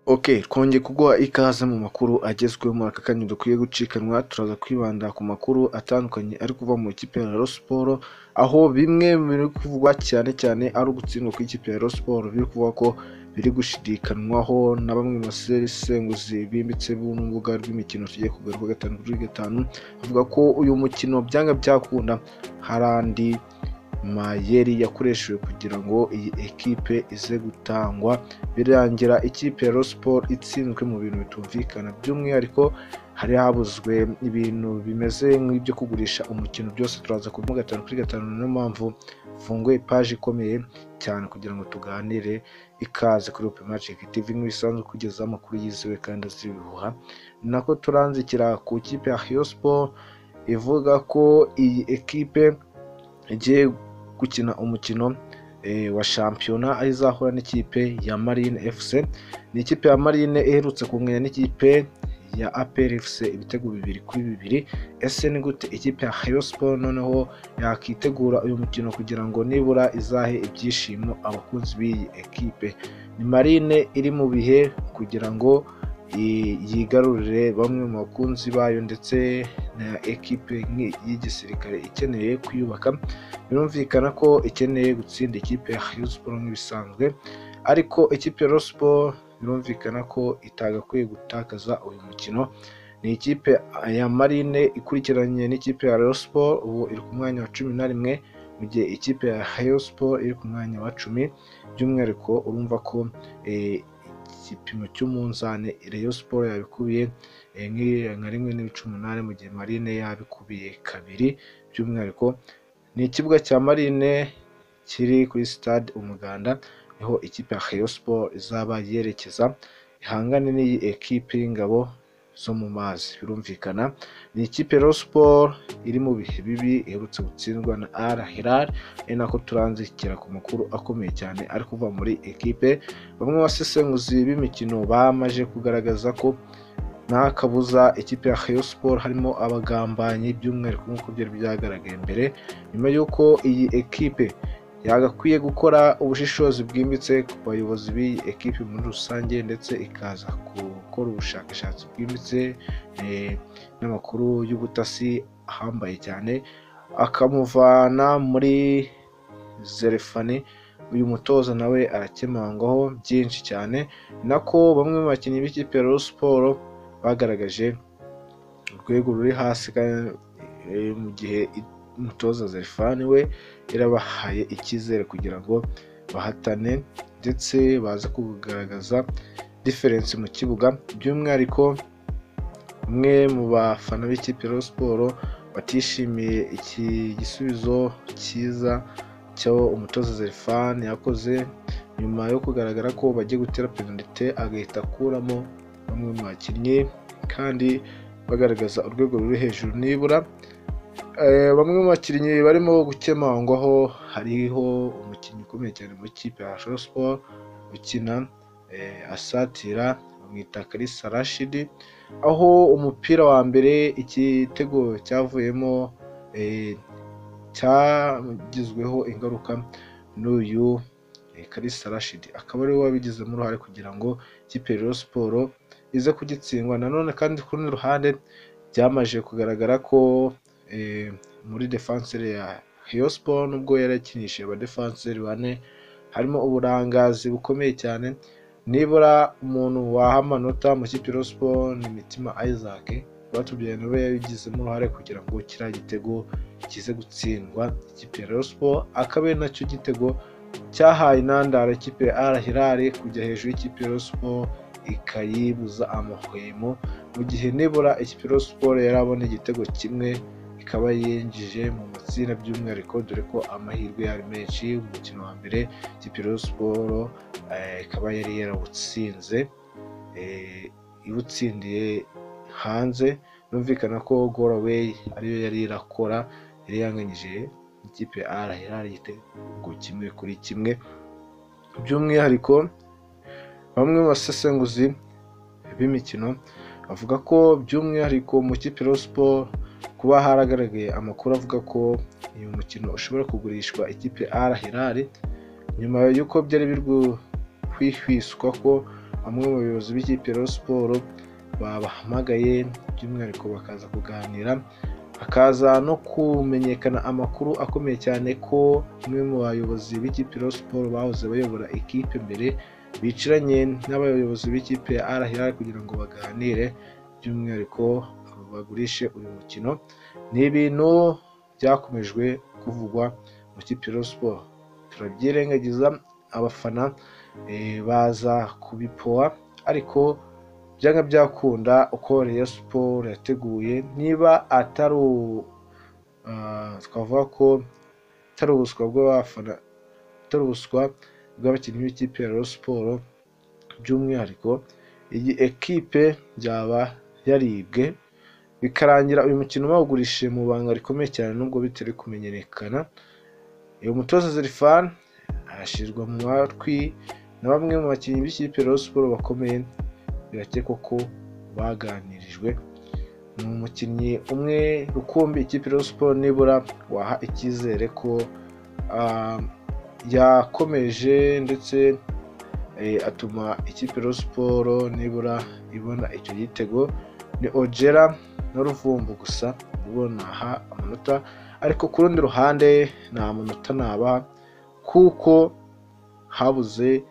Ok twongeye kuguha ikaze mu makuru agezweho muri aka kanya dukwiye gucikanwa turaza kwibanda ku makuru atandukanye ari kuva mu ikipe ya Rayon Sports aho bimwe biri kuvugwa cyane cyane ari ugutsindwa kw'ikipe ya Rayon Sports biri kuvuga ko biri gushidikanwaho na bamwe mu basesenguzi bimbitse n'urubuga rw'imikino tugiye kugura kuri gatanu kuri gatanu bavuga ko uyu mukino byanga byakunda hari andi mayeri yakoreshejwe kugira ngo iyi ekipe ize gutangwa birangira ikipe ya Rayon Sports itsinzwe mu bintu bitumvikana by'umwihariko hari habuzwe ibintu bimeze nk'ibyo kugurisha umukino byose turaza kubivuga gatanu kuri gatanu niyo mpamvu mfunguye paji ikomeye cyane kugira ngo tuganire ikaze kuri Open Magic TV nk'ibisanzwe kugeza amakuru yizewe kandi azibihuha nako turanzikira ku ikipe ya Rayon Sports ivuga ko iyi ekipe igiye gukina umukino eh, wa shampiyona aho izahura n'ikipe ya Marine FC ni ikipe ya Marine iherutse kunganya n'ikipe ya APR FC ibitego bibiri kuri bibiri ese ni gute ikipe ya Rayon Sports noneho yakitegura uyu mukino kugira ngo nibura izahe ibyishimo abakunzi b'iyi ekipe ni Marine iri mu bihe kugira ngo i- yigarurire bamwe mu bakunzi bayo ndetse na ekipe nk'i- y'igisirikare ikeneye kuyubaka birumvikana ko ikeneye gutsinda ikipe ya Rayon Sports nk'ibisanzwe ariko ikipe ya Rayon Sports birumvikana ko itagakwiye gutakaza uyu mukino ni ikipe ya Marine ikurikiranye n'ikipe ya Rayon Sports ubu iri ku mwanya wa cumi na rimwe mu gihe ikipe ya Rayon Sports iri ku mwanya wa cumi by'umwihariko urumva ko eh, igipimo cy'umunzani Rayon Sports yabikubiye eh, nk'i- nka rimwe n'ibice umunani mu gihe Marine yabikubiye kabiri by'umwihariko ni ikibuga cya Marine kiri kuri stade Umuganda niho ikipe ya Rayon Sports izaba yerekeza ihangane n'iyi ekipe y'ingabo zo mu mazi birumvikana ni ikipe ya Rayon Sports iri mu bihe bibi iherutse gutsindwa na Al Hilal ari nako turanzikira ku makuru akomeye cyane ari kuva muri ekipe bamwe mu basesenguzi b'imikino bamaze kugaragaza ko nta kabuza ikipe ya Rayon Sports harimo abagambanyi by'umwihariko nk'uko byari byagaragaye mbere nyuma y'uko iyi ekipe yagakwiye gukora ubushishozi bwimbitse ku bayobozi b'iyi ekipe muri rusange ndetse ikaza gukora ubushakashatsi bwimbitse eh, n'amakuru y'ubutasi ahambaye cyane akamuvana muri zerefani uyu mutoza nawe arakemangwaho byinshi cyane ni nako bamwe mu bakinnyi b'ikipe ya Rayon Sports bagaragaje urwego ruri hasi kandi, eh, mu gihe i- umutoza Zerfani we yarabahaye icyizere kugira ngo bahatane ndetse baze kugaragaza diferensi mu kibuga by'umwihariko umwe mu bafana b'ikipe ya Rayon Sports batishimiye iki gisubizo cyiza cyo umutoza Zerfan yakoze nyuma yo kugaragara ko bagiye gutera penalite agahita akuramo bamwe mu bakinnyi kandi bagaragaza urwego ruri hejuru nibura Eh, bamwe mu bakinnyi barimo gukemangwaho hariho umukinnyi ukomeye cyane mu ikipe ya Rayon Sports ukina eh, asatira bamwita Kalisa Rashidi aho umupira wa mbere igitego cyavuyemo eh, cyagizweho ingaruka n'uyu eh, Kalisa Rashidi akaba ariwe wabigizemo uruhare kugira ngo ikipe ya Rayon Sports ize kugitsindwa nanone kandi ku rundi ruhande byamaze kugaragara ko eh, muri defanseri ya Rayon Sports nubwo yari yakinishije abadefanseri bane harimo uburangazi bukomeye cyane nibura umuntu waha amanota mu kipe ya Rayon Sports ni Mitima Isaac batubwiye nawe yabigizemo uruhare kugira ngo kiriya gitego kize gutsindwa ikipe ya Rayon Sports akaba ari nacyo gitego cyahaye intandaro ikipe ya Al Hilal kujya hejuru y'ikipe ya Rayon Sports ikayibuza amahwemo mu gihe nibura ikipe ya Rayon Sports yarabona igitego kimwe ikaba yinjije mu matsinda by'umwihariko dore ko amahirwe yari menshi mu mukino wa mbere ikipe ya Rayon Sports eh, ikaba yari yarawutsinze eh, iwutsindiye hanze birumvikana ko goal away ariyo yari irakora yari yanganyije ikipe ya Al Hilal igitego kimwe kuri kimwe by'umwihariko bamwe mu basesenguzi b'imikino bavuga ko by'umwihariko mu kipe ya Rayon Sports kuba haragaragaye amakuru avuga ko uyu mukino ushobora kugurishwa ikipe ya Al Hilal nyuma y'uko byari biri guhwihwiswa ko bamwe mu bayobozi b'ikipe ya Rayon Sports babahamagaye by'umwihariko bakaza kuganira hakaza no kumenyekana amakuru akomeye cyane ko bamwe mu bayobozi b'ikipe ya Rayon Sports bahoze bayobora ikipe mbere bicaranye n'abayobozi b'ikipe ya Al Hilal kugira ngo baganire by'umwihariko bagurishe uyu mukino ni ibintu byakomejwe kuvugwa mu kipe Rayon Sports turabyirengagiza abafana baza kubipoha ariko byanga byakunda uko Rayon Sports yateguye niba atari twavuga ko atari ubuswa bw'abafana atari ubuswa bw'abakinnyi b'ikipe ya Rayon Sports by'umwihariko iyi ekipe byaba yaribwe bikarangira uyu mukino bawugurishije mu banga rikomeye cyane nubwo bitari kumenyekana uyu mutoza Zerifan arashyirwa mu matwi na bamwe mu bakinnyi b'ikipe Rayon Sports bakomeye birakekwa ko baganirijwe ni umukinnyi umwe rukumbi ikipe Rayon Sports nibura waha icyizere ko yakomeje ndetse atuma ikipe Rayon Sports nibura ibona icyo gitego ni ogera na ruvumbu gusa ubona aha amanota ariko ku rundi ruhande nta manota naba kuko habuze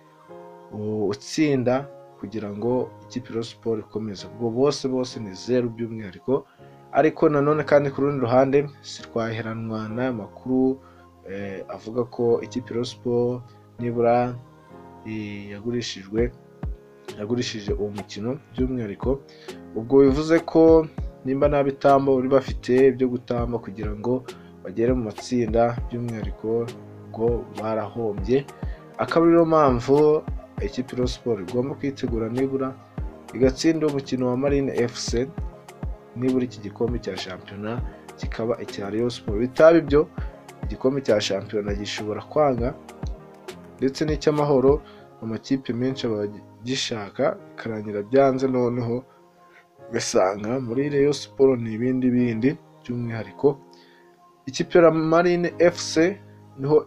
utsinda kugira ngo ikipe ya siporo ikomeze ubwo bose bose ni zeru by'umwihariko ariko nanone kandi ku rundi ruhande si twaheranwa n'aya makuru avuga ko ikipe ya siporo nibura yagurishijwe yagurishije uwo mukino by'umwihariko ubwo bivuze ko nimba nta bitambo bari bafite byo gutamba kugira ngo bagere mu matsinda by'umwihariko ubwo barahombye akaba ariyo mpamvu ikipe ya siporo igomba kwitegura nibura igatsinda umukino wa marine fc nibura iki gikombe cya shampiyona kikaba icya Rayon siporo bitaba ibyo igikombe cya shampiyona gishobora kwanga ndetse n'icy'amahoro amakipe menshi aba agishaka bikarangira byanze noneho ugasanga muri Rayon Sports ni ibindi bindi by'umwihariko ikipe ya Marine FC niho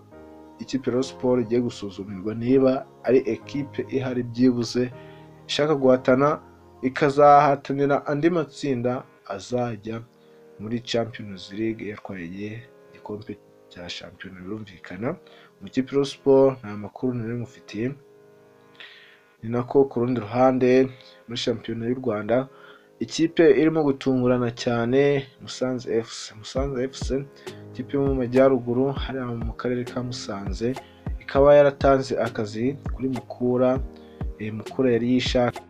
ikipe Rayon Sports igiye gusuzumirwa niba ari ekipe ihari byibuze ishaka guhatana ikazahatanira andi matsinda azajya muri Champions League yatwaye igikombe cya shampiyona birumvikana mu kipe Rayon Sports nta makuru nari mufitiye ni nako ku rundi ruhande muri shampiyona y'u Rwanda ikipe irimo gutungurana cyane musanze fc musanze fc ikipe yo mu majyaruguru hariya mu karere ka musanze ikaba yaratanze akazi kuri mukura mukura yari yishaka